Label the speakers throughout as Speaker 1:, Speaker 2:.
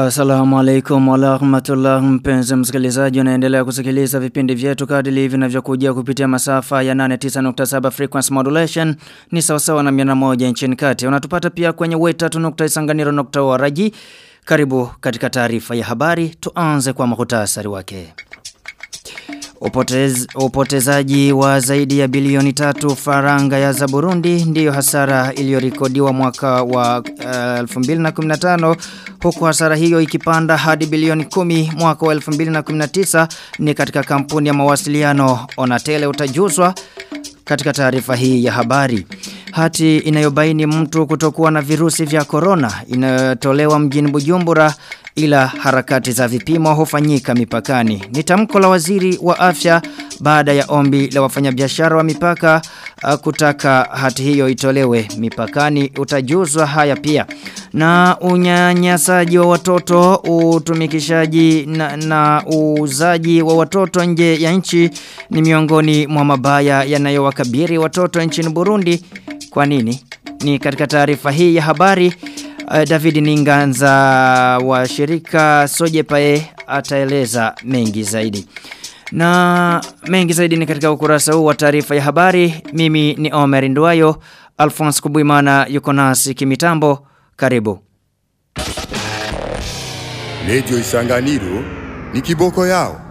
Speaker 1: Assalamu alaikum wa rahmatullah mpenzi msikilizaji unaendelea kusikiliza vipindi vyetu kadili vinavyokujia kupitia masafa ya 89.7 frequency modulation ni sawasawa na 101 nchini kati. Unatupata pia kwenye weta.isanganiro.org. Karibu katika taarifa ya habari tuanze kwa muhtasari wake. Upotez, upotezaji wa zaidi ya bilioni tatu faranga ya za Burundi ndiyo hasara iliyorikodiwa mwaka wa uh, 2015 huku hasara hiyo ikipanda hadi bilioni kumi mwaka wa 2019 ni katika kampuni ya mawasiliano Onatele utajuzwa katika taarifa hii ya habari. Hati inayobaini mtu kutokuwa na virusi vya corona inayotolewa mjini Bujumbura ila harakati za vipimo hufanyika mipakani. Ni tamko la waziri wa afya baada ya ombi la wafanyabiashara wa mipaka uh, kutaka hati hiyo itolewe mipakani utajuzwa haya pia. Na unyanyasaji wa watoto, utumikishaji na, na uuzaji wa watoto nje ya nchi ni miongoni mwa mabaya yanayowakabiri watoto nchini Burundi. Kwa nini? Ni katika taarifa hii ya habari Uh, David Ninganza wa shirika Sojepae ataeleza mengi zaidi. Na mengi zaidi ni katika ukurasa huu wa taarifa ya habari. Mimi ni Omer Nduayo, Alphonse Kubuimana yuko nasi kimitambo. Karibu.
Speaker 2: Radio Isanganiro ni kiboko yao.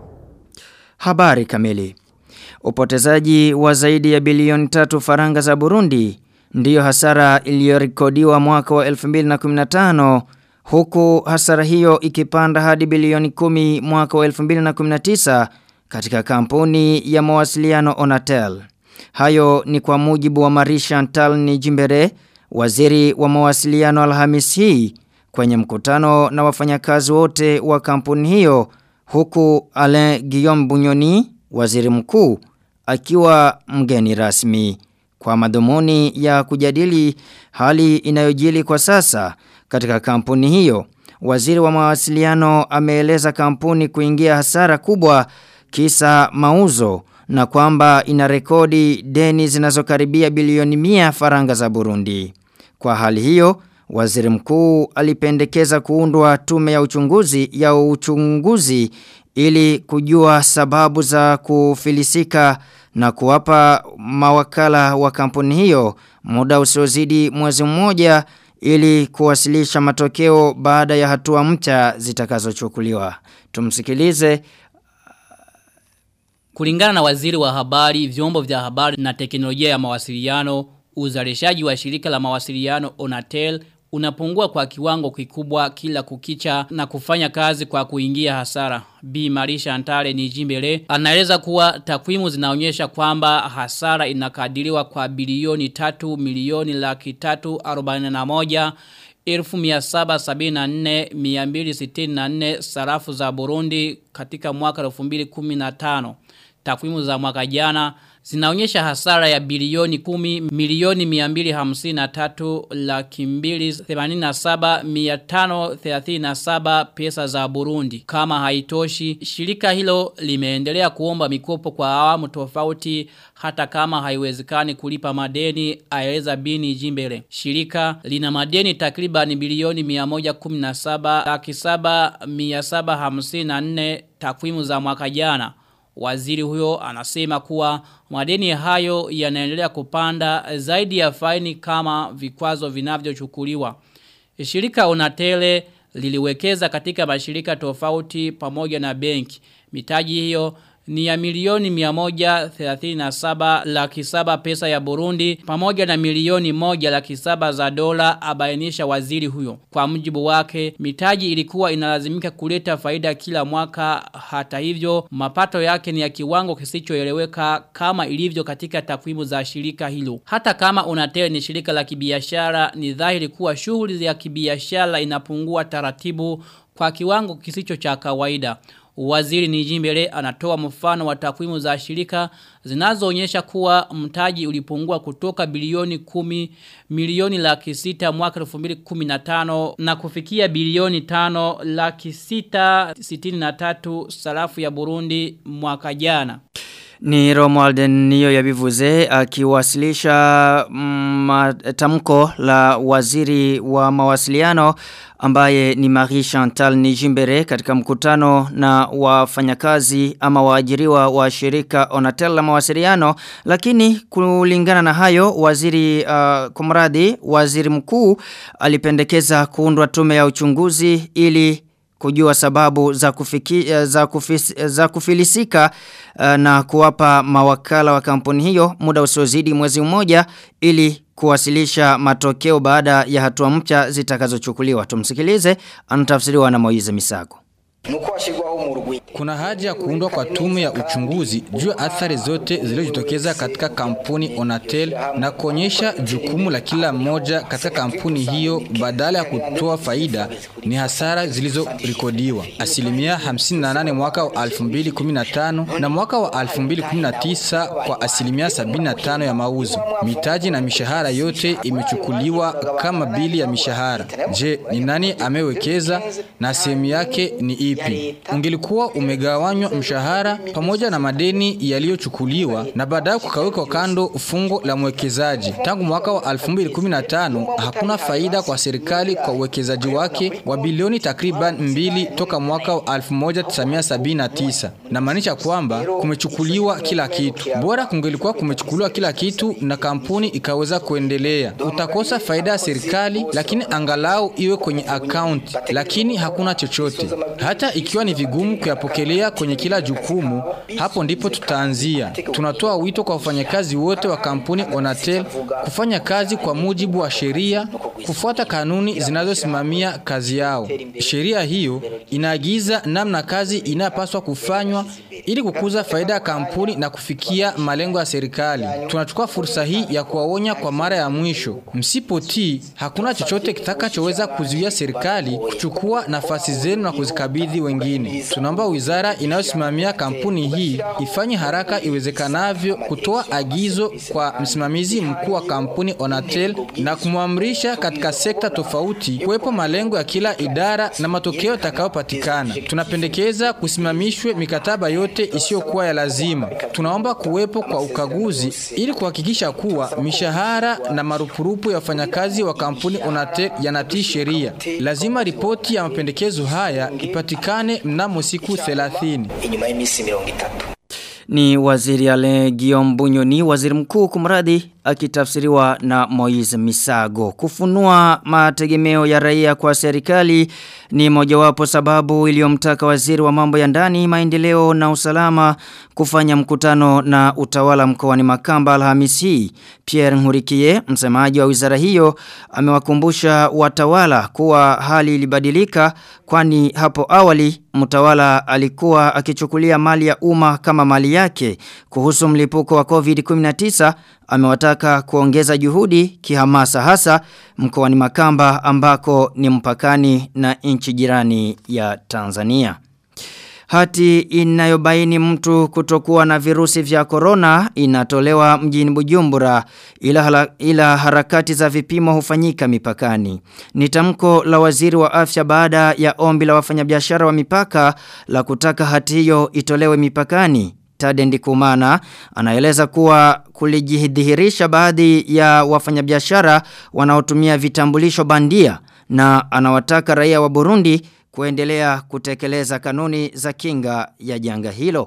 Speaker 1: Habari kamili. Upotezaji wa zaidi ya bilioni tatu faranga za Burundi ndiyo hasara iliyorekodiwa mwaka wa 2015 huku hasara hiyo ikipanda hadi bilioni 10 mwaka wa 2019 katika kampuni ya mawasiliano Onatel. Hayo ni kwa mujibu wa Marisha Ntalni Jimbere, waziri wa mawasiliano Alhamis hii kwenye mkutano na wafanyakazi wote wa kampuni hiyo huku Alain Guillaume Bunyoni, waziri mkuu, akiwa mgeni rasmi kwa madhumuni ya kujadili hali inayojili kwa sasa katika kampuni hiyo. Waziri wa mawasiliano ameeleza kampuni kuingia hasara kubwa kisa mauzo na kwamba ina rekodi deni zinazokaribia bilioni mia faranga za Burundi. Kwa hali hiyo, waziri mkuu alipendekeza kuundwa tume ya uchunguzi ya uchunguzi ili kujua sababu za kufilisika na kuwapa mawakala wa kampuni hiyo muda usiozidi mwezi mmoja ili kuwasilisha matokeo baada ya hatua mpya zitakazochukuliwa. Tumsikilize
Speaker 3: Kulingana na waziri wa habari, vyombo vya habari na teknolojia ya mawasiliano, uzalishaji wa shirika la mawasiliano Onatel unapungua kwa kiwango kikubwa kila kukicha na kufanya kazi kwa kuingia hasara. Bi Marisha Antale ni jimbele. Anaeleza kuwa takwimu zinaonyesha kwamba hasara inakadiriwa kwa bilioni tatu milioni laki tatu arobaini na moja elfu miasaba sabini na nne miambili sitini na nne sarafu za Burundi katika mwaka 2015. Takwimu za mwaka jana zinaonyesha hasara ya bilioni 10 milioni 253 laki mbili 87 537 pesa za Burundi. Kama haitoshi, shirika hilo limeendelea kuomba mikopo kwa awamu tofauti hata kama haiwezekani kulipa madeni aeleza bini jimbele. Shirika lina madeni takriban bilioni 117 laki 7 754 takwimu za mwaka jana. Waziri huyo anasema kuwa madeni hayo yanaendelea kupanda zaidi ya faini kama vikwazo vinavyochukuliwa. Shirika Onatele liliwekeza katika mashirika tofauti pamoja na benki. Mitaji hiyo ni ya milioni 137 laki saba pesa ya Burundi pamoja na milioni moja laki saba za dola abainisha waziri huyo. Kwa mjibu wake, mitaji ilikuwa inalazimika kuleta faida kila mwaka hata hivyo mapato yake ni ya kiwango kisichoeleweka kama ilivyo katika takwimu za shirika hilo. Hata kama Unatel ni shirika la kibiashara ni dhahiri kuwa shughuli ya kibiashara inapungua taratibu kwa kiwango kisicho cha kawaida. Waziri Nijimbele anatoa mfano wa takwimu za shirika zinazoonyesha kuwa mtaji ulipungua kutoka bilioni kumi milioni laki sita mwaka 2015 na kufikia bilioni tano laki sita sitini na tatu sarafu ya Burundi mwaka jana.
Speaker 1: Ni Romuald niyo yabivuze akiwasilisha mm, tamko la waziri wa mawasiliano ambaye ni Marie Chantal Nijimbere katika mkutano na wafanyakazi ama waajiriwa wa shirika Onatel la mawasiliano lakini kulingana na hayo waziri uh, kumradi waziri mkuu alipendekeza kuundwa tume ya uchunguzi ili kujua sababu za, kufiki, za, kufis, za kufilisika uh, na kuwapa mawakala wa kampuni hiyo muda usiozidi mwezi mmoja ili kuwasilisha matokeo baada ya hatua mpya zitakazochukuliwa. Tumsikilize anatafsiriwa na Moize Misago.
Speaker 4: Kuna haja ya kuundwa kwa tume ya uchunguzi juu ya athari zote zilizojitokeza katika kampuni Onatel na kuonyesha jukumu la kila mmoja katika kampuni hiyo badala ya kutoa faida ni hasara zilizorekodiwa. Asilimia 58 mwaka wa 2015 na mwaka wa 2019 kwa asilimia 75 ya mauzo. Mitaji na mishahara yote imechukuliwa kama bili ya mishahara. Je, ni nani amewekeza na sehemu yake ni ipi? Ungelikuwa umegawanywa mshahara pamoja na madeni yaliyochukuliwa na baadaye kukawekwa kando fungo la mwekezaji. Tangu mwaka wa 2015 hakuna faida kwa serikali kwa uwekezaji wake wa bilioni takriban mbili toka mwaka wa 1979. Na maanisha kwamba kumechukuliwa kila kitu. Bora kungelikuwa kumechukuliwa kila kitu na kampuni ikaweza kuendelea. Utakosa faida ya serikali lakini angalau iwe kwenye account lakini hakuna chochote. Hata ikiwa ni vigumu kuyapokelea kwenye kila jukumu, hapo ndipo tutaanzia. Tunatoa wito kwa wafanyakazi wote wa kampuni Onatel kufanya kazi kwa mujibu wa sheria, kufuata kanuni zinazosimamia kazi yao. Sheria hiyo inaagiza namna kazi inapaswa kufanywa ili kukuza faida ya kampuni na kufikia malengo ya serikali. Tunachukua fursa hii ya kuwaonya kwa mara ya mwisho. Msipotii, hakuna chochote kitakachoweza kuzuia serikali kuchukua nafasi zenu na kuzikabidhi wengine. Tunaomba wizara inayosimamia kampuni hii ifanye haraka iwezekanavyo kutoa agizo kwa msimamizi mkuu wa kampuni Onatel na kumwamrisha katika sekta tofauti kuwepo malengo ya kila idara na matokeo yatakayopatikana. Tunapendekeza kusimamishwe mikataba yote isiyokuwa ya lazima. Tunaomba kuwepo kwa ukaguzi ili kuhakikisha kuwa mishahara na marupurupu ya wafanyakazi wa kampuni Onatel yanatii sheria. Lazima ripoti ya mapendekezo haya ipatikane mnamo siku 30.
Speaker 5: inyuma y'imisi mirongo itatu
Speaker 1: Ni waziri ale Guillaume Bunyoni, waziri mkuu kumradi akitafsiriwa na Moise Misago. Kufunua mategemeo ya raia kwa serikali ni mojawapo sababu iliyomtaka waziri wa mambo ya ndani, maendeleo na usalama kufanya mkutano na utawala mkoani Makamba Alhamisi hii. Pierre Nkurikiye, msemaji wa wizara hiyo, amewakumbusha watawala kuwa hali ilibadilika kwani hapo awali mtawala alikuwa akichukulia mali ya umma kama mali yake. Kuhusu mlipuko wa COVID-19 amewataka kuongeza juhudi kihamasa hasa mkoani Makamba ambako ni mpakani na nchi jirani ya Tanzania. Hati inayobaini mtu kutokuwa na virusi vya corona inatolewa mjini Bujumbura ila, hala, ila harakati za vipimo hufanyika mipakani. Ni tamko la waziri wa afya baada ya ombi la wafanyabiashara wa mipaka la kutaka hati hiyo itolewe mipakani. Tadendi Kumana anaeleza kuwa kulijidhihirisha baadhi ya wafanyabiashara wanaotumia vitambulisho bandia na anawataka raia wa Burundi kuendelea kutekeleza kanuni za kinga ya janga hilo.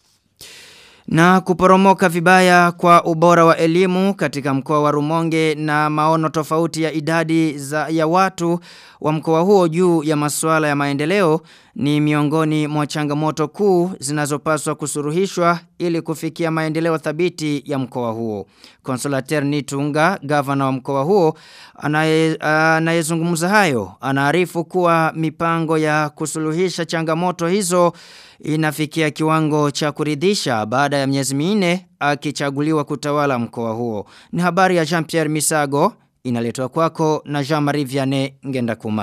Speaker 1: Na kuporomoka vibaya kwa ubora wa elimu katika mkoa wa Rumonge na maono tofauti ya idadi za ya watu wa mkoa huo juu ya masuala ya maendeleo ni miongoni mwa changamoto kuu zinazopaswa kusuruhishwa ili kufikia maendeleo thabiti ya mkoa huo. Konsolater Nitunga, gavana wa mkoa huo, anayezungumza hayo, anaarifu kuwa mipango ya kusuluhisha changamoto hizo inafikia kiwango cha kuridhisha baada ya miezi minne akichaguliwa kutawala mkoa huo. Ni habari ya Jean-Pierre Misago inaletwa kwako na Jean-Marie Vianney Ngenda Kumana.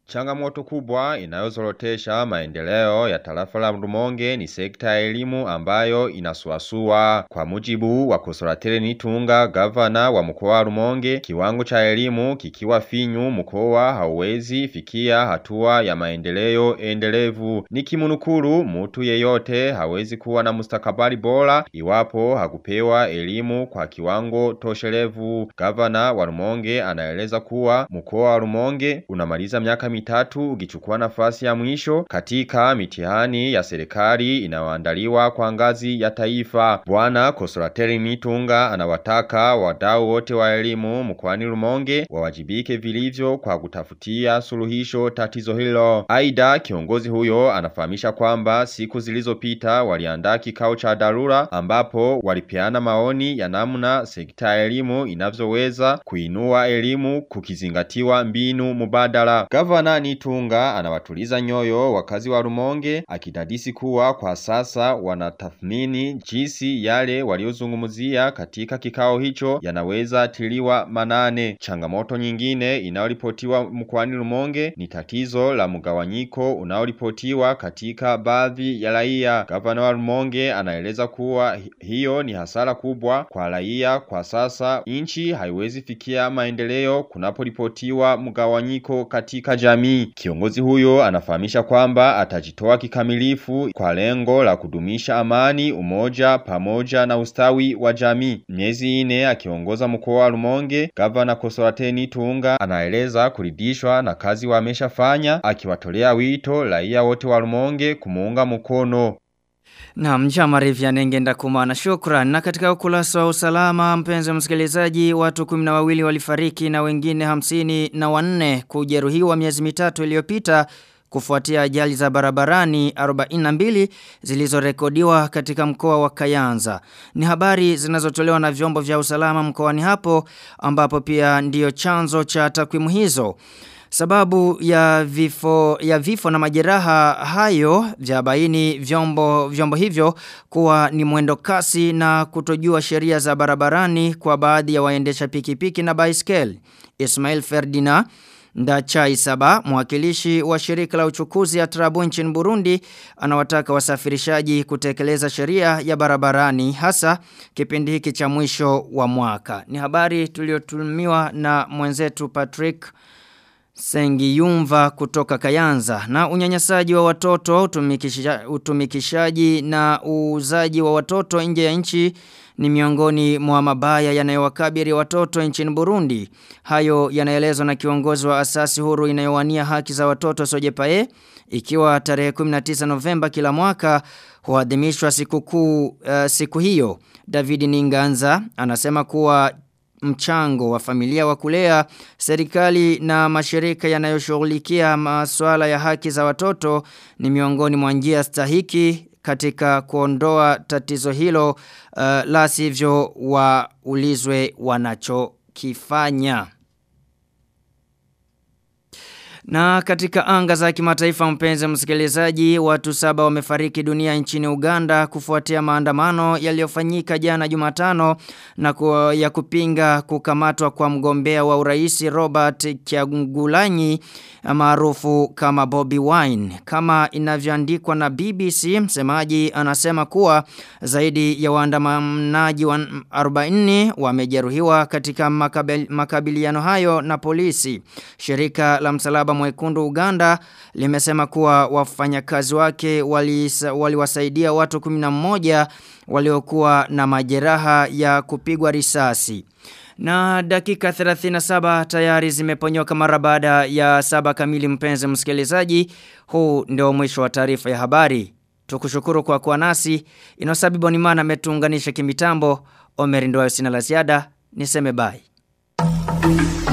Speaker 5: Changamoto kubwa inayozorotesha maendeleo ya tarafa la Rumonge ni sekta ya elimu ambayo inasuasua. Kwa mujibu wa Kosoratele Nitunga, gavana wa mkoa wa Rumonge, kiwango cha elimu kikiwa finyu mkoa hauwezi fikia hatua ya maendeleo endelevu. Nikimunukuru mtu yeyote hawezi kuwa na mustakabali bora iwapo hakupewa elimu kwa kiwango toshelevu. Gavana wa Rumonge anaeleza kuwa mkoa wa Rumonge unamaliza miaka mitatu ukichukua nafasi ya mwisho katika mitihani ya serikali inayoandaliwa kwa ngazi ya taifa. Bwana Kosorateri Nitunga anawataka wadau wote wa elimu mkoani Rumonge wawajibike vilivyo kwa kutafutia suluhisho tatizo hilo. Aidha kiongozi huyo anafahamisha kwamba siku zilizopita waliandaa kikao cha dharura ambapo walipeana maoni ya namna sekta ya elimu inavyoweza kuinua elimu kukizingatiwa mbinu mubadala. Gavana Nitunga anawatuliza nyoyo wakazi wa Rumonge akidadisi kuwa kwa sasa wanatathmini jinsi yale waliozungumzia katika kikao hicho yanaweza tiliwa manane. Changamoto nyingine inayoripotiwa mkoani Rumonge ni tatizo la mgawanyiko unaoripotiwa katika baadhi ya raia. Gavana wa Rumonge anaeleza kuwa hiyo ni hasara kubwa kwa raia kwa sasa nchi haiwezi fikia maendeleo kunaporipotiwa mgawanyiko katika jamii. Kiongozi huyo anafahamisha kwamba atajitoa kikamilifu kwa lengo la kudumisha amani, umoja pamoja na ustawi wa jamii. Miezi ine akiongoza mkoa wa Rumonge, gavana Kosorateni Tunga anaeleza kuridhishwa na kazi wameshafanya akiwatolea wito raia wote wa Rumonge kumuunga mkono.
Speaker 1: Na mjama rivya nengenda kumana shukran. Na katika ukulasa wa usalama mpenzi msikilizaji watu kumina wawili walifariki na wengine hamsini na wanne kujeruhiwa miezi mitatu iliyopita kufuatia ajali za barabarani 42 zilizorekodiwa katika mkoa wa Kayanza. Ni habari zinazotolewa na vyombo vya usalama mkoani hapo ambapo pia ndiyo chanzo cha takwimu hizo. Sababu ya vifo ya vifo na majeraha hayo vya baini vyombo vyombo hivyo kuwa ni mwendo kasi na kutojua sheria za barabarani kwa baadhi ya waendesha pikipiki na baiskeli. Ismail Ferdinand Ndachai Saba, mwakilishi wa shirika la uchukuzi ya Trabu nchini Burundi, anawataka wasafirishaji kutekeleza sheria ya barabarani hasa kipindi hiki cha mwisho wa mwaka. Ni habari tuliotumiwa na mwenzetu Patrick Sengiyumva kutoka Kayanza na unyanyasaji wa watoto utumikisha, utumikishaji na uuzaji wa watoto nje ya nchi ni miongoni mwa mabaya yanayowakabiri watoto nchini Burundi. Hayo yanaelezwa na kiongozi wa asasi huru inayowania haki za watoto Sojepae ikiwa tarehe 19 Novemba kila mwaka huadhimishwa siku kuu uh, siku hiyo. David Ninganza anasema kuwa mchango wa familia wa kulea serikali na mashirika yanayoshughulikia masuala ya haki za watoto ni miongoni mwa njia stahiki katika kuondoa tatizo hilo uh, la sivyo waulizwe wanachokifanya. Na katika anga za kimataifa mpenzi msikilizaji, watu saba wamefariki dunia nchini Uganda kufuatia maandamano yaliyofanyika jana Jumatano na ku, ya kupinga kukamatwa kwa mgombea wa uraisi Robert Kyagulanyi maarufu kama Bobby Wine. Kama inavyoandikwa na BBC, msemaji anasema kuwa zaidi ya waandamanaji wa 40 wamejeruhiwa katika makabil, makabiliano hayo na polisi. Shirika la msalaba mwekundu Uganda limesema kuwa wafanyakazi wake waliwasaidia wali watu 11 waliokuwa na majeraha ya kupigwa risasi. Na dakika 37 tayari zimeponyoka mara baada ya saba kamili mpenzi msikilizaji. Huu ndio mwisho wa taarifa ya habari. Tukushukuru kwa kuwa nasi. Inosabibu ni maana ametuunganisha kimitambo. Omeri ndio sina la ziada. Niseme bye.